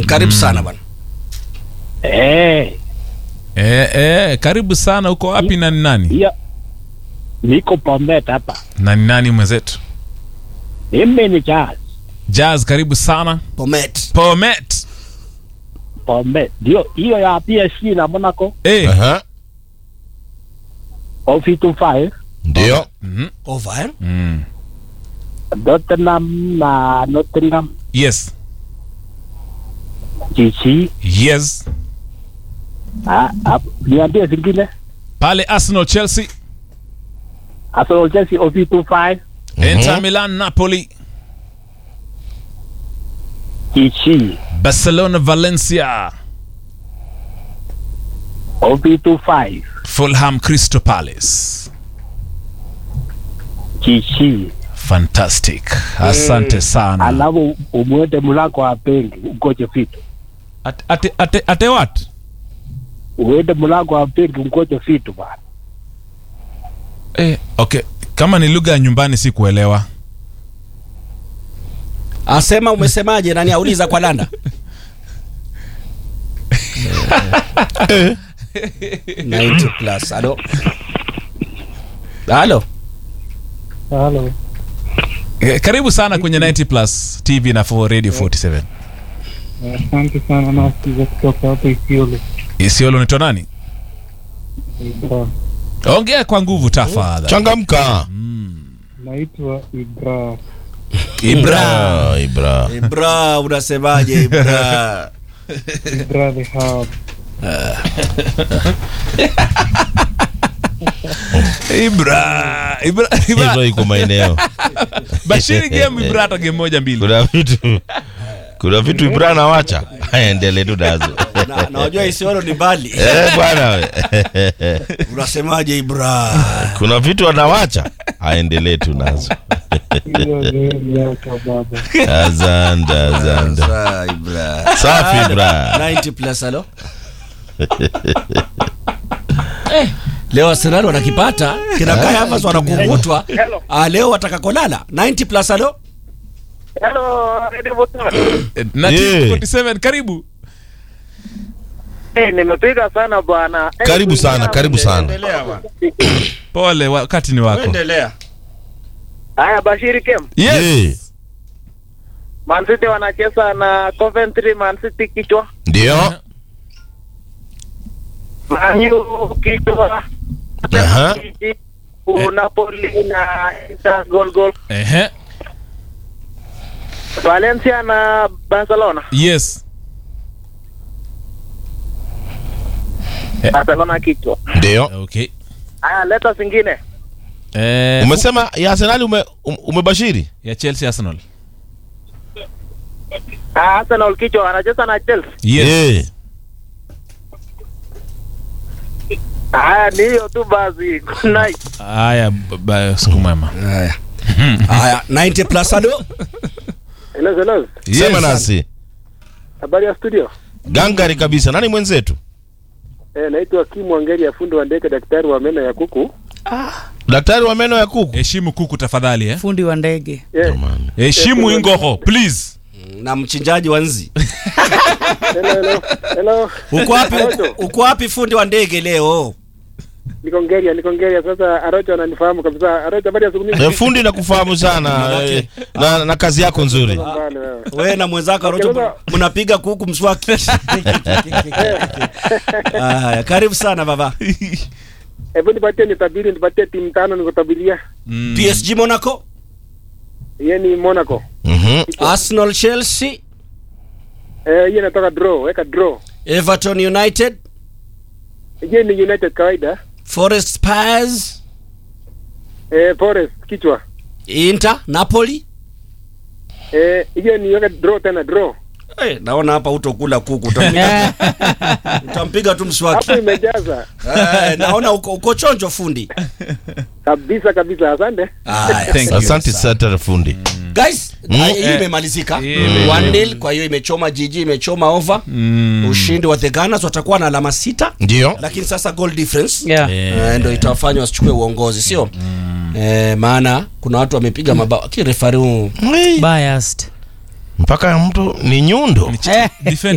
karibu sana bwana Eh, Eh, eh, karibu sana. Uko wapi na ni nani? hiyo niko Bomet hapa. Na ni nani mwenzetu? Mimi ni Charles Jazz, karibu sana. Bomet Pomet. Bomet. Ndio hiyo ya PSG na Monaco Eh. Aha. OV25 Ndio. Mhm. over eh? Mm. Tottenham na Nottingham Yes. GC. Yes. Ah, ah, niambie zingine. Pale Arsenal, Chelsea, Arsenal Chelsea OV25 Inter Milan, Napoli, GC Barcelona, Valencia, OV25 Fulham, Crystal Palace. GC. Fantastic. Asante sana. Alafu umwende mlango wa benki ugoje vitu. Ate, ate, ate, ate what? Uende mlango wa benki ugoje vitu bwana. Eh, okay. Kama ni lugha ya nyumbani si kuelewa. asema umesemaje nani auliza kwa landa 90 plus halo halo Halo. Eh, karibu sana kwenye 90 plus TV na 4 Radio 47. Asante sana nasikiza kutoka hapa Isiolo. Isiolo unaitwa nani? Ibra. Ongea kwa nguvu tafadhali. Changamka. Naitwa Ibra. Ibra. Ah, Ibra. ibra unasemaje ibra Ibra the Hub. Ibra. Ibra. Ibra Ibra. iko maeneo. Bashiri game Ibra hata game moja mbili. Kuna vitu kuna vitu Ibra anawacha. Aendelee tu nazo. na, na wajua Isiolo ni mbali Eh, bwana we. unasemaje ibra Kuna vitu anawacha. Aendelee tu nazo. Hiyo leo miaka baba. Asante, asante. Sa, ibra Safi Ibra. 90 plus halo Eh, leo Arsenal wanakipata kinakaa hapa wanakungutwa ah, leo wataka kolala 90 plus halo Hello, Radio Botan. Eh, Na Yeah. 47 karibu. Eh, nimepiga sana bwana. Eh, Karibu sana, karibu sana. endelea bwana Pole, wakati ni wako. endelea Haya, Bashiri Kem. Yeah. Yes. Man City wanacheza na Coventry, Man City kichwa. Ndio. Man U kichwa. Aha. U Napoli na Inter goal goal. Ehe. Valencia na Barcelona. Yes. Barcelona kichwa. Ndio. Okay. Haya, leta zingine. Eh, Umesema ya Arsenal ume, um- umebashiri? ya Chelsea Arsenal. Ah, Arsenal kichwa wanacheza na Chelsea. Yes. Eh. Haya, ni hiyo tu basi. Good night. Haya, b- b- siku mwema. haya haya 90 plus halo Hello, hello. Sema nasi. Habari ya studio? Gangari kabisa. Nani mwenzetu? Eh, naitwa Kim Wangeri ya fundi wa ndege daktari wa meno ya kuku. Daktari wa meno ya kuku. Heshimu kuku tafadhali eh. fundi wa ndege Eh, Jamani. Heshimu ingoho please. na mchinjaji wa nzi hello, hello. Hello. uko wapi Arocho. uko wapi fundi wa ndege leo Niko Ngeria, niko Ngeria. Sasa Arocho ananifahamu kabisa. Arocho, habari ya siku mingi. Eh, fundi na kufahamu sana eh, na, na kazi yako nzuri. Mbali wewe. we na mwenzako Okay, Arocho sasa- mnapiga kuku mswaki haya karibu sana baba Hebu nipatie nitabiri, nipatie timu tano nikutabiria. Mm. PSG Monaco Yeye ni Monaco. Mhm. Arsenal Chelsea Eh, yeye natoka draw, weka draw. Everton United Yeye ni United kawaida. Forest Spurs Eh, Forest kichwa. Inter Napoli Eh, yeye ni weka draw tena draw. hey, naona hapa utokula kuku utampiga, utampiga tu mswaki Hapo imejaza. Eh, naona uko, uko chonjo fundi Kabisa kabisa. Asante. Haya, Thank you. Asante sana fundi. guys Mm. hii Eh. imemalizika Eh. 1-0 kwa hiyo imechoma jiji imechoma over Mm. ushindi wa the Gunners watakuwa na alama sita Ndio. lakini sasa goal difference yeah. eh, ndo itawafanya wasichukue uongozi sio eh, maana kuna watu wamepiga mabao kirefari huu Hey. biased Mpaka mtu ni nyundo. Eh. Defend